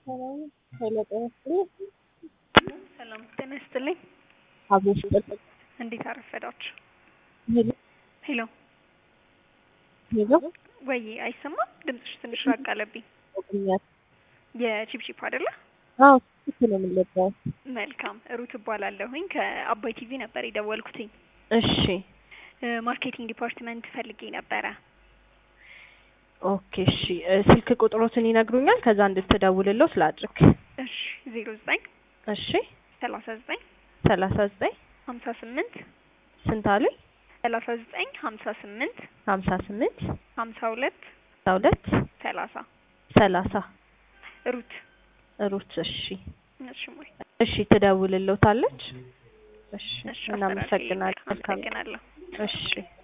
ሄሎ ጤና ይስጥልኝ። ሰላም ጤና ይስጥልኝ። አብሮሽ ይስጥልኝ። እንዴት አረፈዳችሁ? ሄሎ ሄሎ ሄሎ ወይ አይሰማም? ድምፅሽ ትንሽ ራቅ አለብኝ። ቆኛት የቺፕቺፕ አይደለ? አዎ ትክክል ነው የምንለባው። መልካም ሩት እባላለሁኝ ከአባይ ቲቪ ነበር የደወልኩትኝ። እሺ እ ማርኬቲንግ ዲፓርትመንት ፈልጌ ነበረ። ኦኬ እሺ እ ስልክ ቁጥሮትን ይነግሩኛል ከዛ እንድትደውልለው ስላድርግ። እሺ ዜሮ ዘጠኝ እሺ ሰላሳ ዘጠኝ ሰላሳ ዘጠኝ ሀምሳ ስምንት ስንት አሉኝ? ሰላሳ ዘጠኝ ሀምሳ ስምንት ሀምሳ ስምንት ሀምሳ ሁለት ሀምሳ ሁለት ሰላሳ ሰላሳ ሩት ሩት እሺ እሺ ሞይ እሺ ትደውልልዎታለች። እሺ እሺ እናመሰግናለን። መልካም አመሰግናለሁ። እሺ